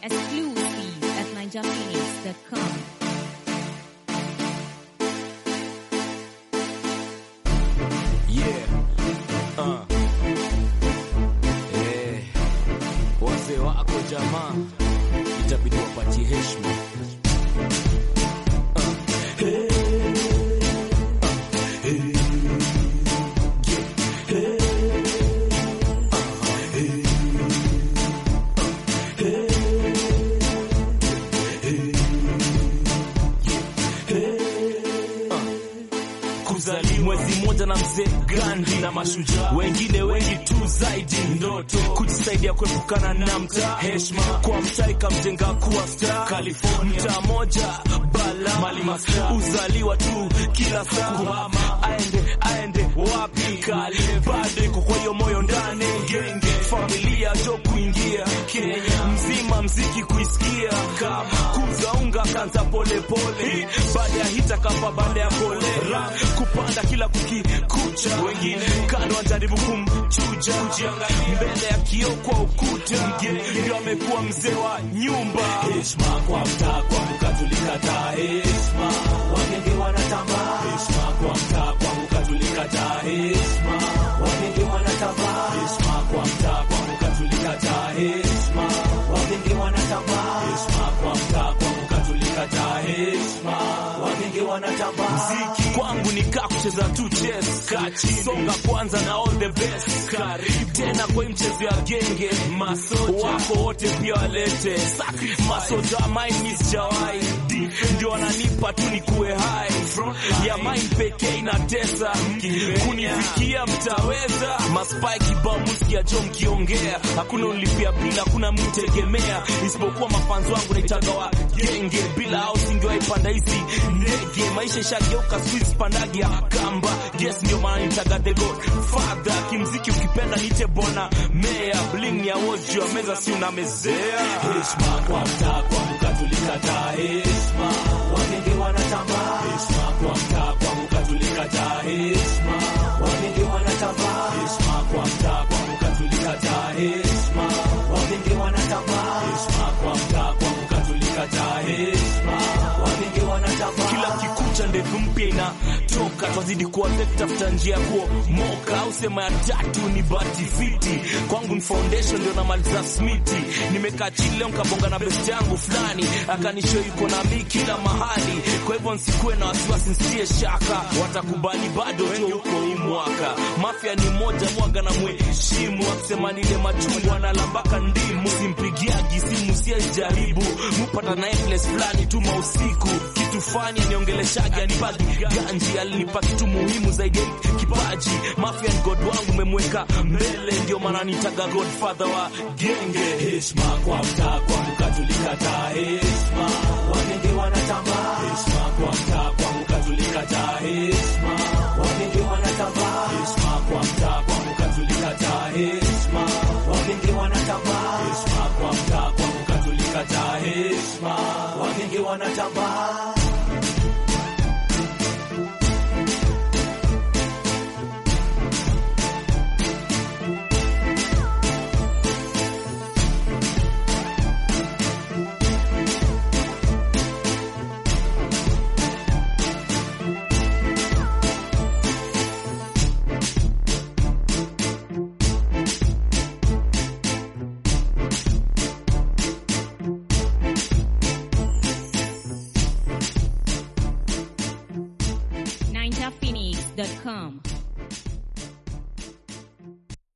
Exclusive at ninjaphoenix.com. Yeah. Uh. Eh. Wazee wako jamaa itabidi wapatie heshima. Uh. Hey. Uh. Hey. Yeah. Hey. Uh. Hey. Uh. Hey. Hey. Yeah. Hey. Uh. Kuzaliwa mwezi mmoja na mzee Gandhi na mashujaa wengine wengi tu zaidi, ndoto kujisaidia kuepukana na mtaa, heshima kwa mtaa ikamjenga kuwa star. California mtaa moja bala mali master, uzaliwa tu kila saa kuhama, aende aende wapi, kali bado iko kwa hiyo moyo ndani, genge familia jo kuingia Kenya mzima, mziki kuisikia kama kuza unga kanza polepole, baada ya hita kapa, baada ya kolera kupanda kila kukikucha, wengine kando wanajaribu kumchuja, mbele ya kioo kwa ukuta, ndio amekuwa mzee wa nyumba. Heshima kwa mtaa kwangu katulikataa, heshima wagenge wanatambaa, heshima kwa mtaa kwangu katulikataa, heshima wagenge wanatambaa, heshima kwa mtaa kwangu katulikataa, heshima wagenge wanatambaa, heshima kwa mtaa kwangu katulikataa, heshima wagenge wanatambaa. Mziki kwangu ni kaa kucheza tu chess, kachi songa kwanza na all the best. Karibu tena kwa hii mchezo ya genge, masoja wako wote pia walete masoja mine miss jawai ndio wananipa tu ni kuwe hai ya mine pekee inatesa kunifikia mtaweza maspai kibao musikia jo mkiongea hakuna unlipia bila hakuna mtegemea isipokuwa mafanzi wangu naitaga wa genge bila au singewaipanda hizi ndege maisha ishageuka squeeze pandagi ya kamba yes ndio maana nitaga the god father kimziki ukipenda nite bona meya bling ya wozi juu ya meza si unamezea heshima kwa mtaa kwangu katulikataa heshima wagenge wanatambaa heshima kwa mtaa kwangu katulikataa heshima wagenge wanatambaa heshima kwa mtaa kwangu katulikataa heshima wagenge wanatambaa heshima kwa mtaa kwangu katulikataa heshima wagenge wanatambaa kila kikucha ndevu mpya inatoka twazidi kuwaze kutafuta njia ya kuomoka au sema ya tatu ni bati fiti kwangu ni foundation ndio namaliza smiti nimekaa chini leo nkabonga na best yangu fulani akanisho yuko na mi kila mahali kwa hivyo nsikuwe na wasiwasi nsitie shaka watakubali bado tu huko hii mwaka mafya ni moja mwaga na mheshimu akisema nile machungwa na lambaka ndimu simpigiagi simu siajaribu mupata naye place fulani tu mausiku kitu fani aniongeleshaji anipagi ganji alinipa kitu muhimu zaidi ya kipaji mafia ni god wangu memweka mbele ndio maana nitaga godfather wa genge heshima kwa mtaa kwangu katulikataa heshima wagenge wanatambaa heshima kwa mtaa kwangu katulikataa heshima wagenge wanatambaa heshima kwa mtaa kwangu katulikataa heshima wagenge wanatambaa heshima kwa mtaa kwangu katulikataa heshima wagenge wanatambaa ninjaphoenix.com.